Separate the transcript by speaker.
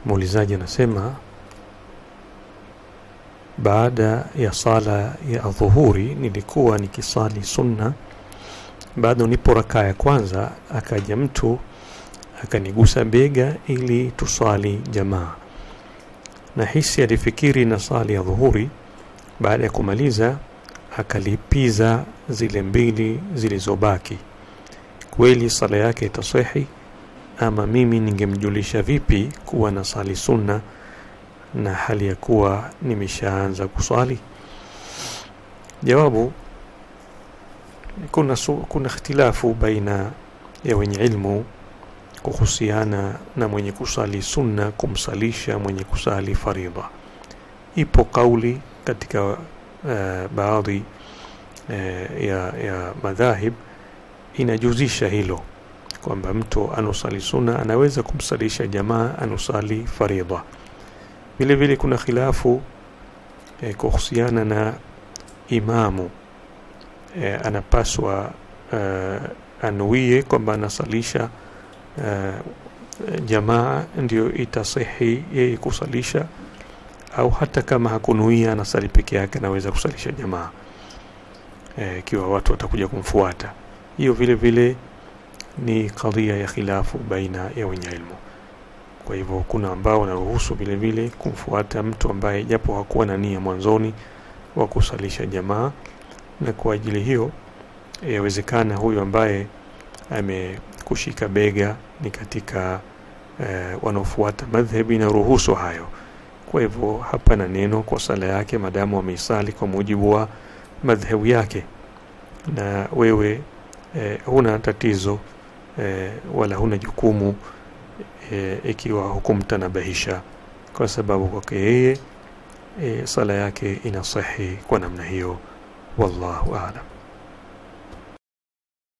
Speaker 1: muulizaji anasema baada ya sala ya dhuhuri nilikuwa nikisali sunna bado nipo rakaa ya kwanza akaja mtu akanigusa bega ili tuswali jamaa na hisi alifikiri na sali ya dhuhuri baada ya kumaliza akalipiza zile mbili zilizobaki kweli sala yake itasahi ama mimi ningemjulisha vipi kuwa na sali sunna na hali ya kuwa nimeshaanza kuswali jawabu kuna, su, kuna ikhtilafu baina ya wenye ilmu kuhusiana na mwenye kusali sunna kumsalisha mwenye kusali faridha ipo kauli katika uh, baadhi uh, ya, ya madhahib inajuzisha hilo kwamba mtu anusali sunna anaweza kumsalisha jamaa anusali faridha vile vile kuna khilafu eh, kuhusiana na imamu eh, anapaswa eh, anuie kwamba anasalisha eh, jamaa ndio itasihi yeye kusalisha au hata kama hakunuia anasali peke yake anaweza kusalisha jamaa ikiwa eh, watu watakuja kumfuata hiyo vile vile ni kadhia ya khilafu baina ya wenye ilmu kwa hivyo kuna ambao wanaruhusu vile vile kumfuata mtu ambaye japo hakuwa na nia mwanzoni wa kusalisha jamaa na kwa ajili hiyo yawezekana huyu ambaye amekushika bega ni katika eh, wanaofuata madhhabi na ruhusu hayo kwa hivyo hapana neno kwa sala yake madamu ameisali kwa mujibu wa madhhabu yake na wewe eh, huna tatizo eh, wala huna jukumu e, ikiwa hukumtanabahisha kwa sababu kwake yeye e, sala yake inasahi kwa namna hiyo wallahu aalam